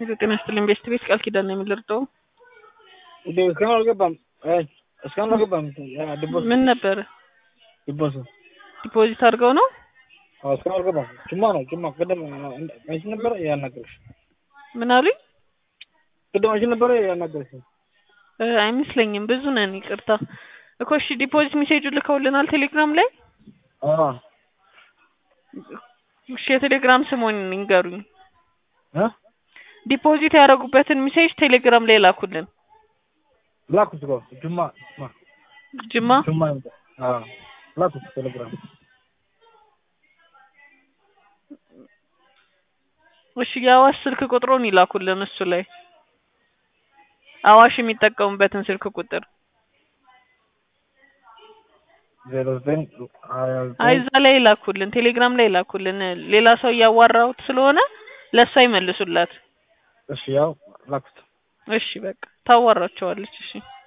ጤና ይስጥልኝ ቤስት ቤት ቃል ኪዳን ነው የምልርጠው እንዴ እስካሁን አልገባም። አይ እስካሁን አልገባም። ያ ዲቦስ ምን ነበረ ዲቦስ ዲፖዚት አድርገው ነው አዎ እስካሁን አልገባም። ጅማ ነው ጅማ። ቅድም አንቺ ነበረ ያናገርሽ ምን አሉኝ ቅድም አንቺ ነበረ ያናገርሽ። እ አይመስለኝም ብዙ ነን ይቅርታ እኮ እሺ ዲፖዚት ሜሴጁ ልከውልናል ቴሌግራም ላይ አዎ እሺ የቴሌግራም ስሙን ይንገሩኝ እ ዲፖዚት ያደረጉበትን ሜሴጅ ቴሌግራም ላይ ላኩልን ላኩት እኮ ጅማ ጅማ ጅማ ጅማ አዎ ላኩት ቴሌግራም እሺ የአዋሽ ስልክ ቁጥሩን ይላኩልን እሱ ላይ አዋሽ የሚጠቀሙበትን ስልክ ቁጥር ዜሮ ዘጠኝ ሀያ አይ ዘጠኝ እዛ ላይ ይላኩልን ቴሌግራም ላይ ይላኩልን ሌላ ሰው እያዋራሁት ስለሆነ ለእሷ ይመልሱላት እሺ ያው ላኩት እሺ በቃ ታዋራቸዋለች እሺ